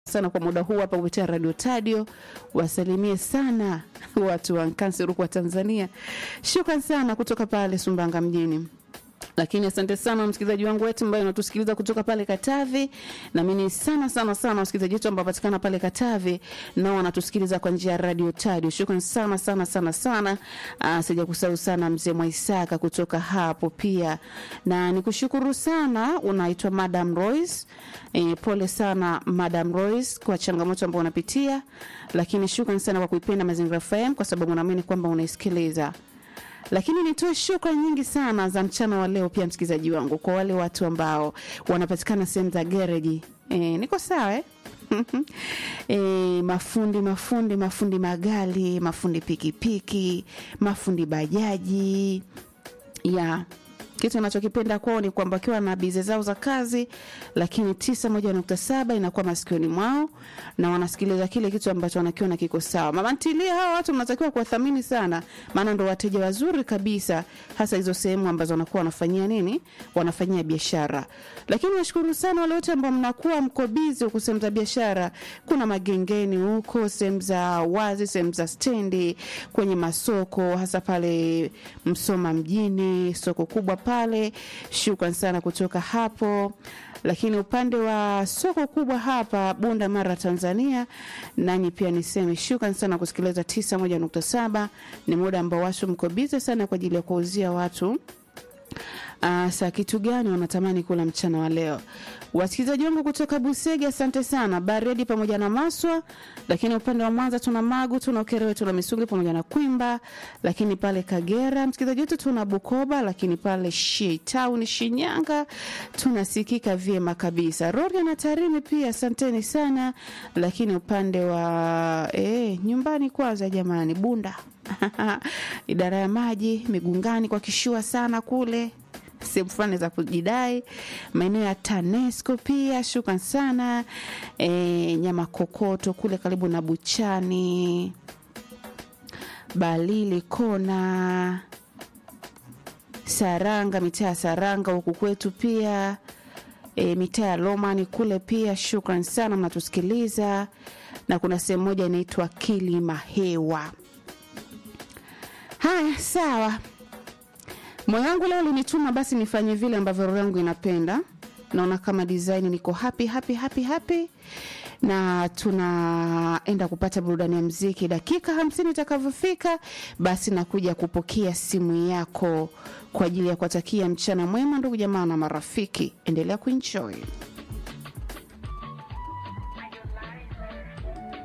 sana kwa muda huu hapa kupitia Radio Tadio. Wasalimie sana watu wa Nkansi Rukwa, Tanzania. Shukran sana kutoka pale Sumbanga mjini lakini asante sana msikilizaji wangu wetu ambaye unatusikiliza kutoka pale Katavi. Naamini sana sana sana wasikilizaji wetu ambao wanapatikana pale Katavi nao wanatusikiliza kwa njia ya Radio Tadio. Shukrani sana sana sana sana. Uh, sija kusahau sana mzee Mwaisaka kutoka hapo pia, na nikushukuru sana. Unaitwa Madam Royce. E, pole sana Madam Royce kwa changamoto ambayo unapitia, lakini shukrani sana kwa kuipenda Mazingira FM kwa sababu naamini kwamba unaisikiliza lakini nitoe shukrani nyingi sana za mchana wa leo pia msikilizaji wangu kwa wale watu ambao wanapatikana sehemu za gereji e, niko sawa eh? e, mafundi mafundi mafundi magari mafundi pikipiki mafundi bajaji ya kitu anachokipenda kwao ni kwamba wakiwa na bize zao za kazi, lakini tisa moja nukta saba inakuwa masikioni mwao na wanasikiliza kile kitu ambacho wanakiona kiko sawa. Mama ntilia, hawa watu mnatakiwa kuwathamini sana, maana ndo wateja wazuri kabisa, hasa hizo sehemu ambazo wanakuwa wanafanyia nini, wanafanyia biashara. Lakini nashukuru sana wale wote ambao mnakuwa mko bizi huku sehemu za biashara, kuna magengeni huko, sehemu za wazi, sehemu za stendi, kwenye masoko, hasa pale Msoma mjini, soko kubwa pale. Shukran sana kutoka hapo. Lakini upande wa soko kubwa hapa Bunda Mara, Tanzania, nanyi pia niseme shukran sana kusikiliza 91.7. Ni muda ambao watu mko bize sana kwa ajili ya kuuzia watu Uh, saa kitu gani wanatamani kula mchana wa leo. Wasikilizaji wangu kutoka Busege, asante sana Baredi pamoja na Maswa. Lakini upande wa Mwanza tuna Magu, tuna Ukerewe, tuna Misungi pamoja na Kwimba. Lakini pale Kagera msikilizaji wetu tuna Bukoba, lakini pale Town Shinyanga tunasikika vyema kabisa. Rorya na Tarime pia asanteni sana. Lakini upande wa eh, nyumbani kwanza jamani, Bunda idara ya maji Migungani kwa kishua sana kule sehemu fulani za kujidai, maeneo ya TANESCO pia shukran sana. E, nyama kokoto kule karibu na Buchani, Balili kona Saranga, mitaa ya Saranga huku kwetu pia e, mitaa ya Lomani kule pia shukran sana, mnatusikiliza na kuna sehemu moja inaitwa Kilima Hewa. Haya, sawa moyo wangu leo ulinituma basi nifanye vile ambavyo roho yangu inapenda. Naona kama design niko happy happy happy happy, na tunaenda kupata burudani ya mziki. Dakika hamsini itakavyofika, basi nakuja kupokea simu yako kwa ajili ya kuwatakia mchana mwema, ndugu jamaa na marafiki. Endelea kuenjoy.